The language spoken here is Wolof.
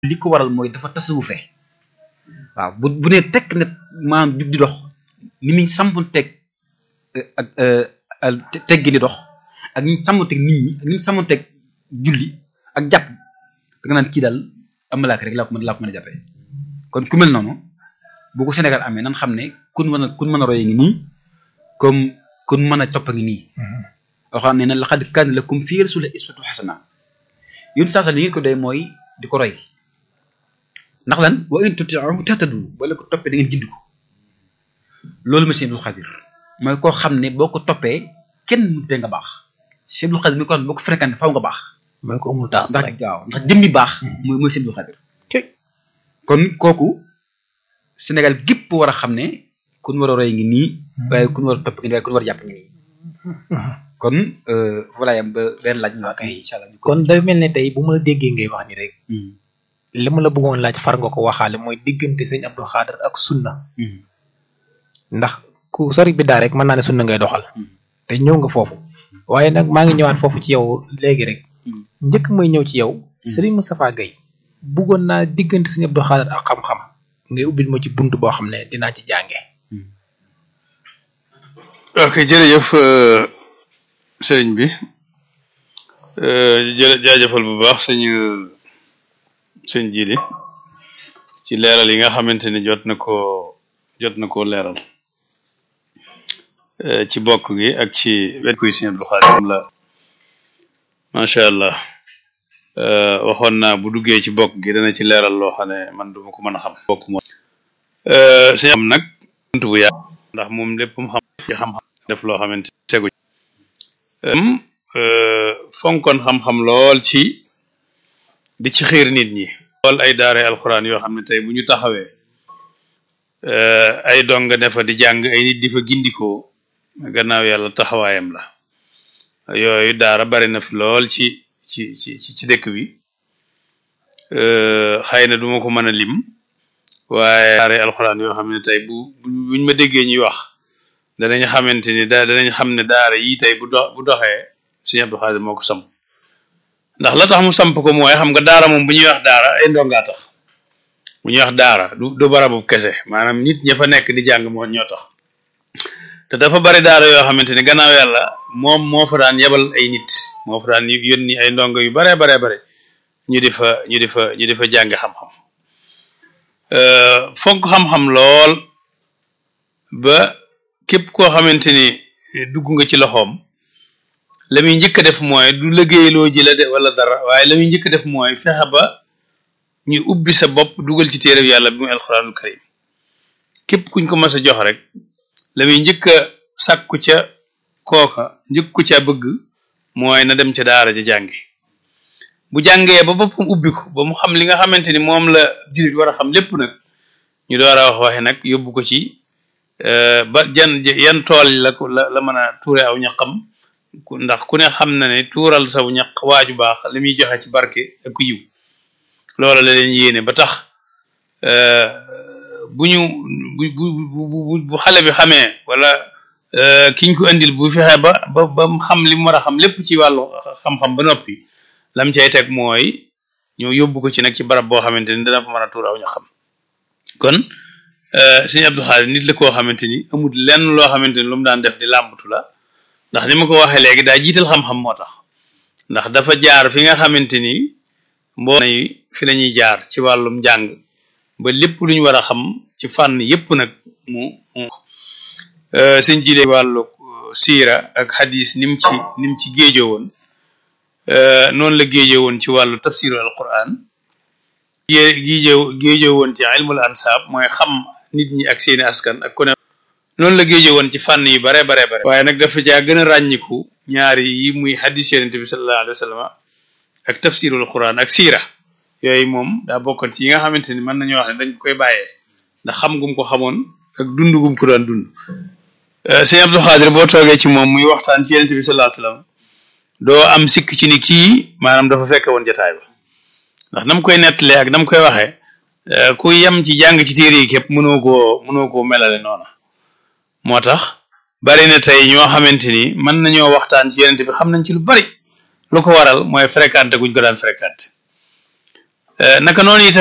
li ko waral mooy dafa tasawufe waaw bu bu nee tekk ne maanaam jug di dox ni muy sàmmanteeg ak teggi ni dox ak ni mu sàmmanteeg nit ñi ak ni mu sàmmanteeg julli ak jàpp da nga naan kii daal am malaaka rek laa ko mën laa ko mën a jàppee kon ku mel noonu bu ko Sénégal amee nan xam ne kun mën a kun mën a roye ngi nii comme kun mën a topp ngi nii waxam ne na laqad kaana lakum fii rasuulillaahi uswatun hasana yun saa sa li ngeen ko doy mooy di ko roy ndax lan wa in tuti'uhu tahtadu wala ko toppee da ngeen gind ko loolu ma Sëñ Abdul Xadir mooy koo xam ne boo ko toppee kenn mënut nga baax Sëñ Abdul Xadir mi ko xam ne boo ko fréquenté faw nga baax mooy ko amul taas ndax rek waaw ndax jëmmi baax mooy mooy Sëñ Abdul Xadir kon kooku Sénégal gépp war a xam ne kun war a roy ngi nii waaye kun war a topp ngi nii waaye kun war a jàpp ngi nii kon voilà yam ba benn laaj ñu Ok. incha allah ñu ko kon day mel ne tey bu ma la déggee ngay wax ni rek li ma la bëggoon laaj far nga ko waxaale mooy diggante sëñ Abdou Khader ak sunna ndax ku sori bi daa rek mën naa ne sunna ngay doxal te ñëw nga foofu waaye nag maa ngi ñëwaat foofu ci yow léegi rek njëkk may ñëw ci yow Serigne Moustapha Gueye bëggoon naa diggante sëñ Abdou Khader ak xam-xam ngay ubbil ma ci bunt boo xam ne dinaa ci jànge ok jërëjëf euh, sëriñ bi euh, jërë jaajëfal bu baax sëñ sëñ jili ci leeral yi nga xamante ni jot na ko jot na koo leeral euh, ci bokk gi ak ci wet kuy sëñ Abdou Khadir la macha allah euh, waxoon naa bu duggee ci bokk gi dana ci leeral loo xam ne man duma ko mën a xam bokk moom euh, sëñ am nag bunt bu yaa ndax moom lépp mu xam ci xam-xam def loo xamante ni tegu um fonkoon xam-xam lool ci di ci xiir nit ñi lool ay daare alxuraan yoo xam ne tey bu ñu taxawee euh, ay donga ne fa di jàng ay nit di fa gindikoo gannaaw yàlla taxawaayam la yooyu daara bari na fi lool ci ci ci ci ci dëkk bi euh, xëy na duma ko mën a lim waaye daare alxuraan yoo xam ne tey bu bu- buñ ma déggee ñuy wax danañ xamante ni da danañ xam ne daara yi tey bu dox bu doxee Sëñ Abdou Khadir moo ko samp ndax la tax mu samp ko mooy xam nga daara moom bu ñuy wax daara ay ndongaa tax bu ñuy wax daara du du barabu kese maanaam nit ña fa nekk di jàng moo ñoo tax te dafa bari daara yoo xamante ni gannaaw yàlla moom moo fa daan yebal ay nit moo fa daan yónni ay ndongo yu baree baree bare ñu di fa ñu di fa ñu di fa jàng xam-xam Euh, fonk xam-xam lool ba képp koo xamante ni dugg nga ci loxoom la muy njëkk a def mooy du liggéeyloo ji la de wala dara waaye la muy njëkk a def mooy fexe ba ñu ubbi sa bopp dugal ci téereb yàlla bi muy alxuraanul karim képp kuñ ko mas a jox rek la muy njëkk a sàkku ca kooka njëkku ca bëgg mooy na dem ca daara ja jàngi bu jàngee ba boppam ubbi ko ba mu xam li nga xamante ni moom la jullit war a xam lépp nag ñu door a wax waxe nag yóbbu ko ci euh, ba jan yan tool la ko la la mën a tuure aw ñaqam ku- ndax ku ne xam na ne tuural saw ñaq waaju baax li muy joxe ci barke ak yiw loola la leen yéene ba tax euh, bu ñu bu bu bu bu bu xale bi xamee wala euh, kiñ ko andil bu fexe ba ba ba mu xam li mu war a xam lépp ci wàllu xam-xam ba noppi lam cay teg mooy ñëw yóbbu ko ci nag ci barab boo xamante ni dana fa mën a tuur aw ña xam kon sëñ Abdou Khadir nit la koo xamante ni amul lenn loo xamante ni lu mu daan def di làmbatu la ndax ni ma ko waxee léegi daa jiital xam-xam moo tax ndax dafa jaar fi nga xamante ni mboo yi fi la ñuy jaar ci wàllum njàng ba lépp lu ñu war a xam ci fànn yépp nag mu mu sëñ jile wàllu siira ak hadis nim ci nim ci géejoo woon noonu la géejoo woon ci wàllu tafsiru alquran gée géejoo géejoo woon ci ilmul ansaab mooy xam nit ñi ak seeni askan ak ku ne noonu la géejoo woon ci fànn yu bare bare bare waaye nag dafa caa gën a ràññiku ñaari yi muy hadis yonente bi sallallahu alayhi wa sallam ak tafsirul quran ak siira yooyu moom daa bokkoon ci yi nga xamante ni mën nañu wax ne dañ koy bàyyee ndax xam gum ko xamoon ak dund gum ko daan dund sëñ Abdou Khadir boo toogee ci moom muy waxtaan ci yonente bi sallallahu alayhi wa sallam doo am sikk ci ni kii maanaam dafa fekke woon jataay ba ndax nam koy nettalee ak nam koy waxee ku yem ci jàng ci téere yi képp mënoo koo mënoo koo melale noona moo tax bari na tey ñoo xamante ni mën nañoo waxtaan ci yonente bi xam nañ ci lu bari lu ko waral mooy fréquenté guñ ko daan fréquenté naka noonu itam